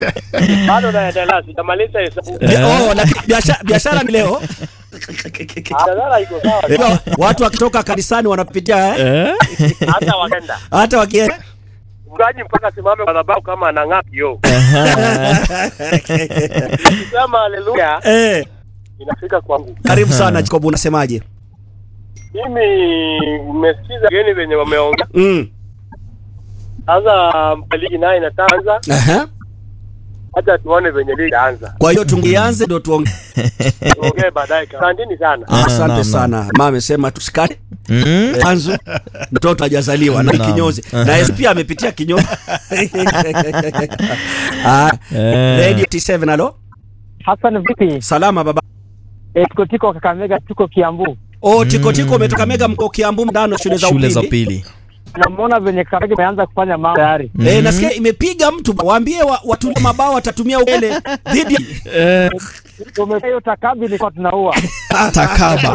bado naendelea, sijamaliza hesabu. Bia- oh, lakini biashara biashara ni leo Biashara iko sawa, Unajua, watu wakitoka kanisani wanapitia eh? hata wakenda hata wakienda mgaji mpaka simame kwa sababu kama anang'aa kioo. Nikisema haleluya eh, inafika kwangu. karibu sana Jacob, unasemaje? Mimi nimesikiza geni venye wameongea Mm. sasa, ligi naye inataanza, Aha. hata tuone venye ligi itaanza, Kwa hiyo tungianze ndo tuongee. tuongee baadaye. Asanteni sana. Ah, Asante naam, sana. Mama amesema tusikate Mm. mwanzo mtoto hajazaliwa na Naam. kinyozi na yeye pia amepitia kinyozi. Ah, Eh. Radio T7 alo. Hassan vipi? Salama baba. E, tuko tiko Kakamega, tuko Kiambu. Oh, tiko tiko umetoka Mega mko Kiambu ndano shule za Shule za upili. upili. Namuona venye Kakamega imeanza kufanya mambo tayari. Eh, nasikia imepiga mtu waambie wa, watu mabao watatumia ukele dhidi Tumefanya hiyo takabi ilikuwa tunaua. Takaba.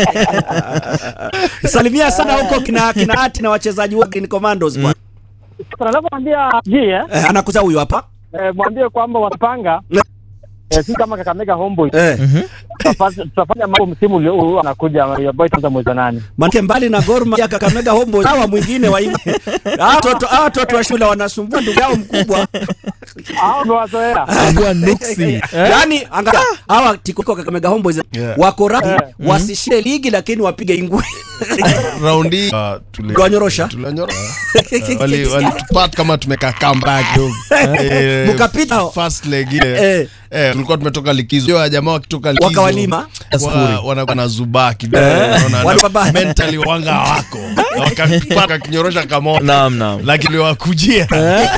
Salimia sana huko kina kina ati na wachezaji wa Green Commandos bwana. Sasa navyomwambia ji eh, Eh, anakuza huyu hapa. eh, mwambie kwamba watapanga Eh. eh, si kama Kakamega Homeboys Eh, tutafanya tutafanya mambo msimu ulio huu anakuja ya boy tanza mwezi wa nane. manake mbali na Gor Mahia Kakamega Homeboys hawa mwingine wa Inge. Hawa watoto hawa watoto wa shule wanasumbua ndugu yao mkubwa. Hao umewazoea. Ambua nuksi. Yaani angalia hawa tiko Kakamega Homeboys Yeah. wako radhi Eh. wasishinde ligi lakini wapige ingwe. raundi uh, tuli- Tuliwanyorosha? tuliwanyorosha. Uh, wali walitupat kama tumekaa comeback kidogo Eh, Mkapita hao. first leg ile Eh. eh, tulikuwa tumetoka likizo hiyo jamaa wakitoka likizo Wakawalima. wa- wana- wanazubaa kidogo Eh. unaona, Wana mabaya. mentally wanga wako wakapaka kinyorosha kamoja Naam, naam. lakini wakujia